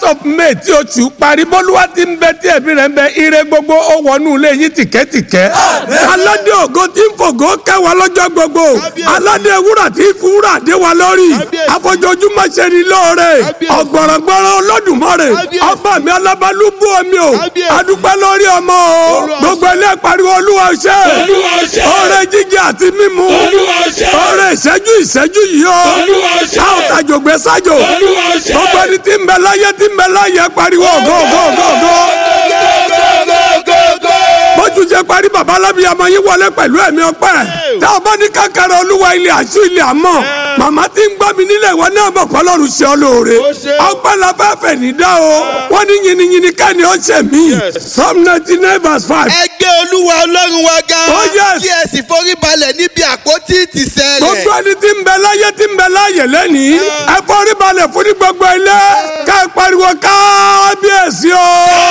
of may tí oṣù parí bólúwa ti ń bẹ tí ẹ̀mí rẹ̀ ń bẹ ire gbogbo ó wọnú ilé yín tìkẹ́tìkẹ́. aládé ògo tí ń fògo kẹwàá lọ́jọ́ gbogbo aládé wúrà tí ń fi wúrà dé wa lórí àfojoojúmọ́ ṣe ni lóore ọ̀gbọ̀rọ̀gbọ̀rọ̀ olódùmarè ọba mi alábàlúbú omi o adúpẹ́ lórí ọmọ o gbogbo ilé pariwo olúwa ṣe oore jíjẹ àti mímu oore ìṣẹ́jú ìṣẹ́jú yìí o a ò tàjò gbé sájò gbogbo ẹni tí ń bẹ láyé tí ń bẹ láyé pariwo gógógógógó bójú ṣe parí baba alábíyamọ yín wọlé pẹ̀lú ẹ̀mí ọpẹ́ tá a bá ní kákàrà olúwa ilé àṣù ilé àmọ́ màmá tí ń gbọ́ mi nílẹ̀ ìwọ náà mọ̀ kọ́ lọ́rùn ṣe ọ lóore ọpẹ́ la fẹ́ fẹ̀ ní dá o wọ́n ní yìnyínyìnyín kẹ́ni ó ṣe mí psalm ninety nine verse five. ẹ gbé olúwa ọlọ́run wa ga Oh, yes. kí ẹ sì forí balẹ̀ níbi àpótí ìtìsẹ̀ gbogbo rẹ̀. ẹni tí ń bẹ láyé tí ń bẹ láyè lẹ́nìí ẹ forí balẹ̀ fún ní gbogbo ilé ká ẹ pariwo kábíyèsí o.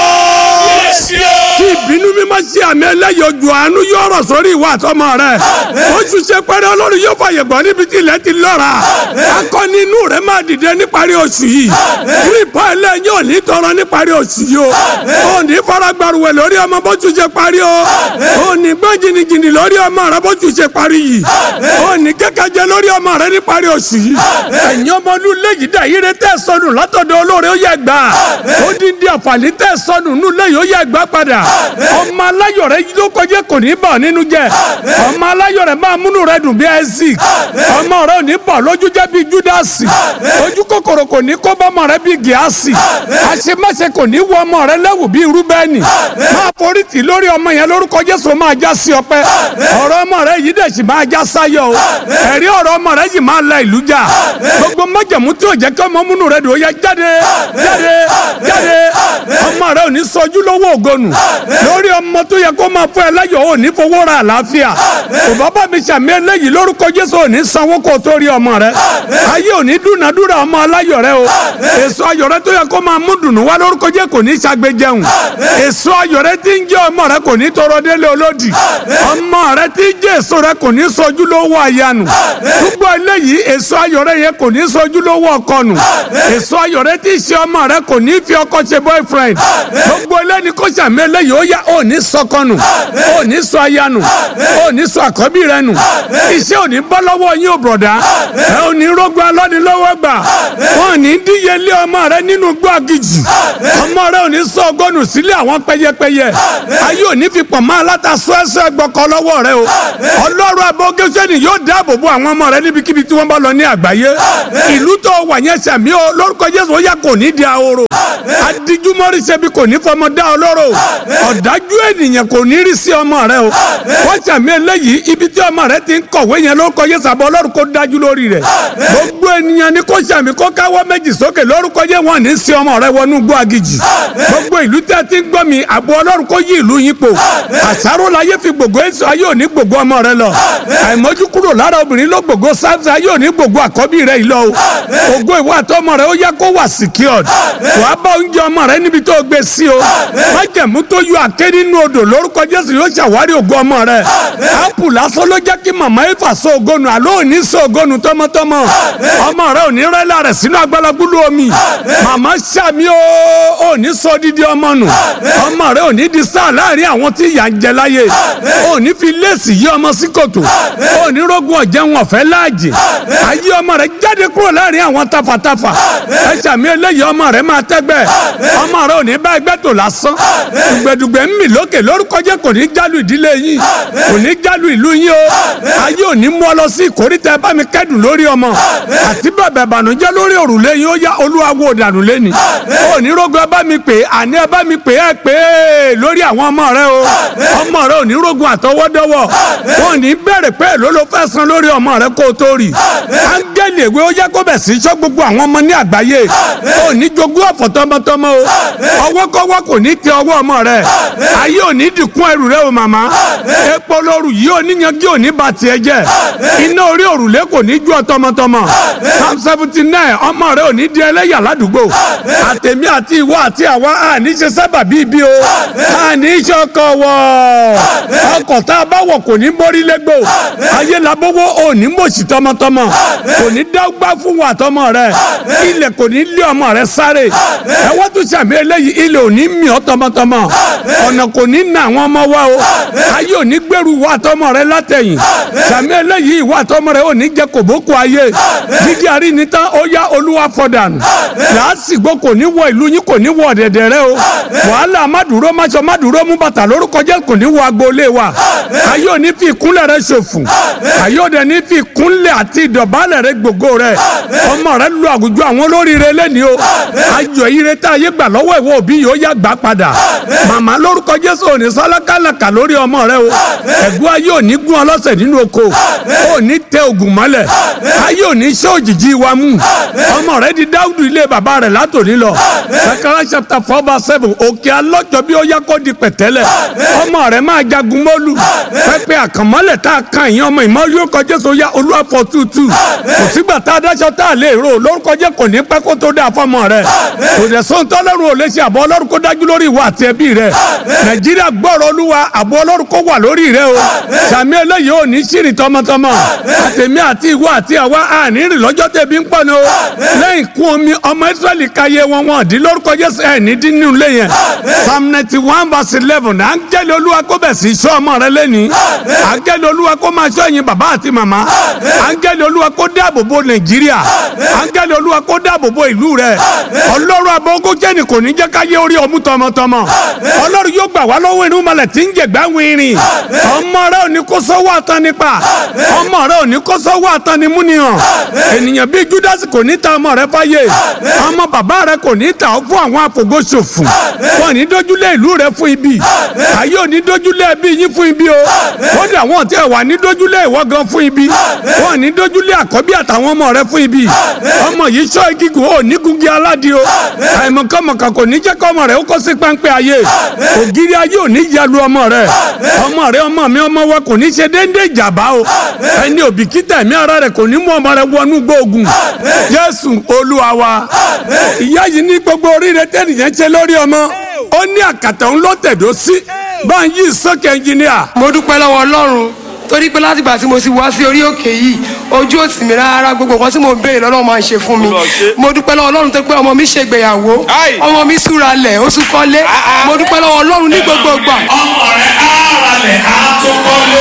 kí ìbínú mi máa ṣe àmì ẹlẹ́yìí ojú àánú yóò rọ̀ sórí ìwà àtọmọ rẹ̀ oṣù ṣe pẹ́rẹ́ olórí yóò fàyè gbọ́ níbi tí ilẹ̀ ti lọ́ra akọni inú rẹ̀ máa dìde níparí oṣù yìí kírípà ẹlẹ́yìn ò ní tọrọ níparí oṣù yìí o ò ní faragbaruwẹ̀ lórí ọmọ bóṣù ṣe parí o ò ní gbọ́ jìnnìjìnnì lórí ọmọ rẹ bóṣù ṣe parí yìí ò ní kẹ́kẹ́jẹ lórí ọmọ rẹ níparí oṣù yìí ẹ̀yin ọmọ ọdún léyìí dà yíre tẹ́ sọnù látọ̀dọ̀ olóore ó yẹ gbà ó dín dín àǹfààní tẹ́ sọnù nù lẹ́yìn ó yẹ gbà padà ọmọ aláyọ̀ rẹ ló kọjá kò ní bà nínú jẹ́ ọmọ aláyọ̀ rẹ máa múnú rẹ dùn bí Isaac ọmọ rẹ ò ní bọ̀ lójú jẹ́ bí Júdásì ojú kòkòrò kò ní kó bọ́mọ rẹ bí Gíásì àṣemáṣe kò ní wọ ọmọ rẹ lẹ́wù bí Rúbẹ́nì máa forí tì lórí ọmọ yẹn lórúkọ Jésù máa já sí ọpẹ́ ọ̀rọ̀ ọmọ rẹ yìí dẹ̀ sì máa já sáyọ̀ o ẹ̀rí ọ̀rọ̀ ọmọ rẹ yìí máa la ìlú jà gbogbo májàmú tí ò jẹ́ kí ọmọ múnú rẹ dùn ó yá jáde jáde jáde ọmọ rẹ ò ní sọjú lówó ògonu lórí ọmọ tó yẹ kó máa fún ẹ láyọ̀ ò ní fowó ra àlàáfíà kò bàbá mi sàmì eléyìí lórúkọ Jésù ò ní sanwó kó tó rí ọmọ rẹ ayé ò ní dúnadúrà ọmọ aláyọ̀ rẹ o èso ayọ̀ rẹ tó yẹ kó máa mú dùnú wá lórúkọ Jésù kò ní ṣàgbéjẹun èso ayọ̀ rẹ tí ń jẹ́ ọmọ rẹ kò ní tọrọ délé olódì ọmọ rẹ tí ń jẹ́ èso rẹ kò ní sọjú lówó àyànù gbogbo eléyìí èso ayọ̀ rẹ yẹn kò ní sọjú lówó ọkọnù èso ayọ̀ rẹ tí ń ṣe ọmọ rẹ kò ní fi ọkọ ṣe boyfriend gbogbo eléyìí kó sàmì eléyìí ó yá ò ní sọkọnù ò ní sọ àyànù ò ní sọ àkọ́bí rẹ nù iṣẹ́ ò ní bọ́ lọ́wọ́ yín ò bọ̀dá ẹ ò ní rógbó alọ́nilọ́wọ́ gbà wọn ò ní díyelé ọmọ rẹ nínú gbọ́gìjì ọmọ rẹ ò ní sọ ọgọ́nù sílé àwọn pẹyẹpẹyẹ ayé ò ní fi pọ̀ mọ́ aláta sọ́ẹ́sọ́ ẹgbọ́kọ lọ́wọ́ rẹ o ọlọ́run abọ́gẹ́sẹ́ni yóò dáàbò bo àwọn ọmọ rẹ níbikíbi tí wọ́n bá lọ ní àgbáyé ìlú tó wà yẹn sẹ̀mí o lórúkọ Jésù ó yá kò ní di ahoro adijumori ṣebi kò ní fọmọ dá ọlọ́rọ̀ ọ̀dájú ènìyàn kò ní rí sí ọmọ rẹ o wọ́n sàmì eléyìí ibi tí ọmọ rẹ ti ń kọ̀wé yẹn lórúkọ Jésù àbọ̀ ọlọ́run kó dájú lórí rẹ̀ gbogbo ènìyàn ni kò sàmì kó káwọ́ méjì sókè lórúkọ Jésù wọn ní sí ọmọ rẹ wọnú gbọ́ agijì gbogbo ìlú tẹ́ ti ń gbọ́ mi àbọ̀ ọlọ́run kó yí ìlú yín po àṣàrò láyé fi gbogbo èso ayé òní gbogbo ọmọ rẹ lọ àìmọ́jú kúrò lára obìnrin ló gbogbo sáfì ayé òní gbogbo àkọ́bí rẹ yìí lọ o ògo ìwọ àtọmọ rẹ ó yẹ kó wà secured wàá bá oúnjẹ ọmọ rẹ níbi tó gbé sí o májẹ̀mú tó yọ àké nínú odò lórúkọ Jésù yóò ṣàwárí ògo ọmọ rẹ ápù lásán ló jẹ́ kí màmá ifá sọ ògonu àlọ́ òní sọ ògonu tọmọtọmọ ọmọ rẹ òní rẹ́lá rẹ̀ sínú agbálagbúlú omi màmá sàmì o òní sọ dídí ọmọ nù ọmọ rẹ òní di sáà láàrin àwọn tí ìyà ń jẹ láyé òní fi léèsì yí ọmọ sí kòtò òní rógun ọ̀jẹ̀ wọn fẹ́ láàjì ayé ọmọ rẹ jáde kúrò láàrin àwọn tafàtafà ẹ sàmì eléyìí ọmọ rẹ máa tẹ́gbẹ́ ọmọ rẹ òní bá ẹgbẹ́ tó lásán dùgbẹ̀dùgbẹ̀ ń mì lókè lórúkọ jẹ́ kò ní jálù ìdílé yín kò ní jálù ìlú yín o ayé òní mú ọ lọ sí ìkórìtà ẹ bá mi kẹ́dùn lórí ọmọ àti bẹ̀bẹ̀ ìbànújẹ́ lórí òrùlé yín ó yá olúwa wo dànù lẹ́ni òní rógun ẹ bá mi pè é àní ẹ bá mi pè é pè é lórí àwọn ọmọ rẹ o ọmọ rẹ òní rógun àtọwọ́dọ́wọ́ wọn ò ní bẹ̀rẹ̀ pé èló ló fẹ́ san lórí ọmọ rẹ kó o tó rí áńgẹ́lì èwe ó yẹ kó bẹ̀ sí sọ gbogbo àwọn ọmọ ní àgbáyé òní jogún ọ̀fọ̀ tọmọtọmọ o ọwọ́ kọ́wọ́ kò ní tẹ ọwọ́ ọmọ rẹ ayé ò ní dìkún ẹrù rẹ o màmá epo lóru yìí oníyanjú ò ní ba tiẹ̀ jẹ́ iná orí òrùlé kò ní ju ọ tọmọtọmọ psalm seventy nine ọmọ rẹ ò ní di ẹlẹ́yà ládùúgbò àtẹ̀mí àti ìwọ àti àwa àní ṣe sábà bíi bí o àní ṣọkọ̀ wọ̀ ọkọ̀ tá a bá wọ̀ kò ní mórí légbò ayé labówó ò ní mòṣì tọmọtọmọ kò ní dágbá fún wa tọmọ rẹ ilẹ̀ kò ní lé ọmọ rẹ sáré ẹwọ́n tún sàmì eléyìí ilẹ̀ ò ní mì ọ́ tọmọtọmọ ọ̀nà kò ní nà àwọn ọmọ wa o ayé ò ní gbèrú wa tọmọ rẹ látẹ̀yìn sàmì eléyìí ìwà tọmọ rẹ ò ní jẹ kòbókò ayé jíjí àrí ni tán ó yá olúwa fọdànù làásìgbò kò ní wọ ìlú yín kò ní wọ ọ̀dẹ̀dẹ̀ rẹ o wàhálà mádùúró máṣọ mádùúró mú bàtà lórúkọ jẹ́ kò ní wọ agboolé wa ayé ò ní fi ìkúnlẹ̀ rẹ ṣòfò ayé ò dẹ̀ ní fi ìkúnlẹ̀ àti ìdọ̀bálẹ̀ rẹ gbogbo rẹ ọmọ rẹ lu àwùjọ àwọn olóríire lẹ́ni o ayọ̀ ire tá ayé gbà lọ́wọ́ ìwọ òbí yìí ó yá gbà padà màmá lórúkọ jésù òní sálákàlàkà lórí ọmọ rẹ o ẹ̀gbọ́n ayé òní gún ọlọ́sẹ̀ nínú oko òní tẹ ògùn mọ́lẹ̀ ayé òní ṣé òjìji wa mú ọmọ rẹ di dáúdù ilé bàbá rẹ látòní lọ sakara chapter four verse seven òkè alọ́jọ́ bí ó yá kó di pẹ̀tẹ́lẹ̀ ọmọ rẹ máa jagun mọ́lù pẹ́pẹ́ àkànmọ́lẹ̀ tá a kan ìyẹn ọmọ ìmọ̀ lórúkọ jésù yá olúwàfọ̀ tútù kò sígbà tá a dáṣọ tá a lè rò lórúkọ jẹ́ kò ní pẹ́ kó tó dáa fọmọ rẹ kò dẹ̀ sóhun tọ́lọ́run ò lè ṣe àbọ̀ ọlọ́run kó dájú lórí ìwọ àti ẹbí rẹ nàìjíríà gbọ́rọ̀ olúwa àbọ̀ ọlọ́run kó wà lórí rẹ o sàmì eléyìí ò ní ṣìrì tọmọtọmọ àtẹ̀mí àti ìwọ àti àwa àní rìn lọ́jọ́ tẹ̀bí ń pọ̀ ní o lẹ́yìn kún omi ọmọ israẹli káyé wọn wọn dín lórúkọ jésù ẹ̀ ní dín nínú ilé yẹn psalm ninety one verse eleven áńgẹ́lì olúwa kó bẹ̀ sí sọ ọmọ rẹ lẹ́ni áńgẹ́lì olúwa kó máa sọ ẹ̀yin bàbá àti màmá áńgẹ́lì olúwa kó dáàbò bo nàìjíríà áńgẹ́lì olúwa kó dáàbò bo ìlú rẹ ọlọ́run abọ́gó jẹ́ni kò ní jẹ́ káyé orí ọmú tọmọtọmọ ọlọ́run yóò gbà wá lọ́wọ́ inú malẹ̀ tí ń jẹ̀gbá wìnrin ọmọ rẹ ò ní kó sọ́wọ́ àtàn nípa ọmọ rẹ ò ní kó sọ́wọ́ àtàn ní múniyàn ènìyàn bíi júdásì kò ní ta ọmọ rẹ fáyé ọmọ bàbá rẹ kò ní ta ọ fún àwọn àfògóṣòfò wọn ní dójúlé ìlú rẹ fún ibi ayé ò ní dójúlé ẹbí yín fún ibi o kódà wọn tẹ wà ní dójúlé ìwọ gan fún ibi wọn ní dójúlé àkọ́bí àtàwọn ọmọ rẹ fún ibi ọmọ yìí sọ igigun ò ní gungi aládìí o àìmọ̀kànmọ̀kàn kò ní jẹ́ kọ́ ọmọ rẹ ó kó sí páńpẹ́ ayé ògiri ayé ò ní yalu ọmọ rẹ ọmọ rẹ ọmọ mi ọmọ wa kò ní ṣe déédé ìjàmbá o ẹni òbíkítà ẹ̀mí ara rẹ kò ní mú ọmọ rẹ wọnú gbóògùn jésù olúwa wa ìyá yìí ní gbogbo oríire tẹ́nìyẹn ṣe lórí ọmọ ó ní àkàtà ń lọ tẹ̀dó sí báyìí sókè ẹnjìníà. mo dúpẹ́ lọ́wọ́ ọlọ́run torí pé látìgbà tí mo ti wá sí orí òkè yìí ojú òsì mi rárá gbogbo nǹkan tí mo béèrè lọ́lọ́run máa ń ṣe fún mi mo dúpẹ́ lọ́wọ́ ọlọ́run tó pé ọmọ mi ṣègbéyàwó ọmọ mi súra lẹ̀ ó tún kọ́lé mo dúpẹ́ lọ́wọ́ ọlọ́run ní gbogbo ìgbà. ọmọ rẹ̀ á ralẹ̀ á tún kọ́lé.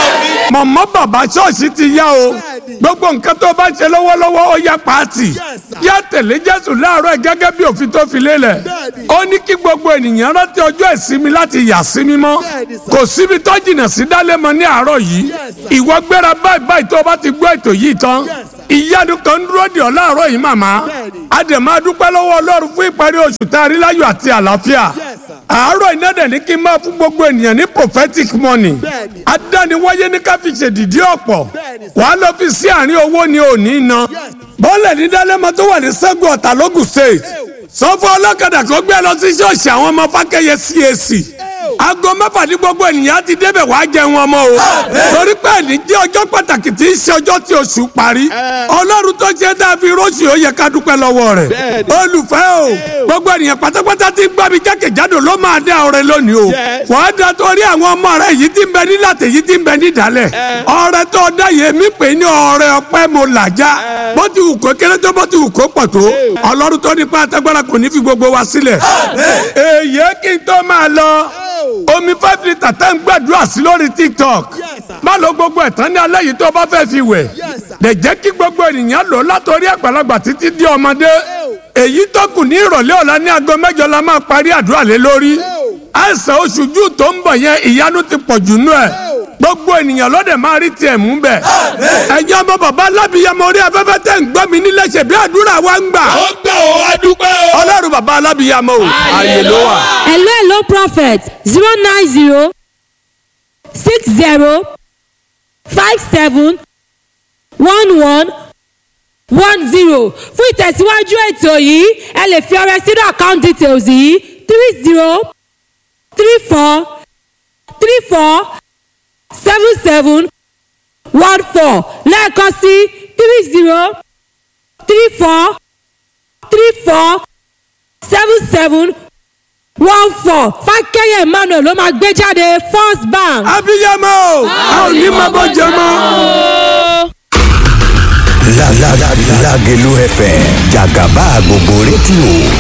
mọ̀mọ́ bàbá ṣọ́ọ̀ṣì ti yá o gbogbo nǹkan tó bá ṣe lọ́wọ́lọ́wọ́ ó yá pàtì yá tẹ̀lé jésù láàárọ̀ ẹ̀ gẹ́gẹ́ bí òfin tó fi lélẹ̀ ó ní kí gbogbo ènìyàn rántí ọjọ́ ìsinmi láti yà sí mímọ́ kò síbi tó jìnnà sí dálẹ́mọ ní àárọ̀ yìí ìwọ gbéra báyìí báyìí tó bá ti gbọ́ ètò yìí tán ìyanu kan ń dúró dè ọ́ láàárọ̀ yìí màmá a dẹ̀ máa dúpẹ́ lọ́wọ́ ọlọ́run fún ìparí oṣù tá a rí láyọ̀ àti àlàáfíà àárọ̀ iná dẹ̀ ní kí n máa fún gbogbo ènìyàn ní prophetic money adániwáyé ní ká fi ṣèdìdí ọ̀pọ̀ wàá lọ fi sí àárín owó ni ò ní ná bọ́ọ̀lù ní dálẹ́mọ tó wà ní sẹ́gun ọ̀tà lógùn state sọ́fọ́ ọlọ́kadà kan gbé lọ sí ṣọ́ọ̀ṣì àwọn ọmọ fákẹ́yẹ CAC aago mẹ́fà ní gbogbo ènìyàn ti débẹ̀ wá jẹun ọmọ o torí pé ẹni jẹ́ ọjọ́ pàtàkì tí í ṣe ọjọ́ tí oṣù parí ọlọ́run tó ṣe tá a fi róṣì ó yẹ ká dúpẹ́ lọ́wọ́ rẹ̀ olùfẹ́ o gbogbo ènìyàn pátápátá tí ń gbá mi jákèjádò ló máa dá ọrẹ lónìí o wàá da torí àwọn ọmọ rẹ yìí tí ń bẹ nílàtẹ̀ yìí tí ń bẹ nídàálẹ̀ ọrẹ tó dá yẹ mí pè ní ọrẹ ọpẹ́ mo làjá bó ti wù kó kéré tó bó ti wù kó pọ̀ tó ọlọ́run tó nípa àtẹ́gbára kò ní fi gbogbo wa sílẹ̀ èyí kí n tó máa lọ omi five litre tẹ́ ń gbàdúrà sí lórí tiktok má lo gbogbo ẹ̀ tán ní alẹ́ yìí tó bá fẹ́ fi wẹ̀ lè jẹ́ kí gbogbo ènìyàn lò látọrí àgbàlagbà títí di ọmọdé èyí tó kù ní ìrọ̀lẹ́ ọ̀la ní aago mẹ́jọ la máa parí àdúrà lé lórí àìsàn oṣù jù tó ń bọ̀ yẹn ìyanu ti pọ̀ jù nú ẹ̀ gbogbo ènìyàn lọ́dẹ̀ máa rí tiẹ̀ mú bẹ̀. ẹ̀yin ọmọ bàbá alábìyamọ orí afẹ́fẹ́ tẹ̀ ń gbọ́ mi nílé ṣe bí àdúrà wa ń gbà. ó gbà ó adúpẹ́ o. ọlọ́run bàbá alábìyamọ o ààyè ló wà. hello hello prophet zero nine zero six zero five seven one one one zero fún ìtẹ̀síwájú ètò yìí ẹ lè fi ọrẹ sínú account details yìí three zero three four three four seven seven one four lẹ́ẹ̀kan sí three zero three four three four seven seven one four fákẹ́yẹ̀ emmanuel ló máa gbé jáde first bank. abiyamọ a ò ní máa bọ́ jẹ mọ́. La la la Lagelu FM Jagaba gbogbo rédíò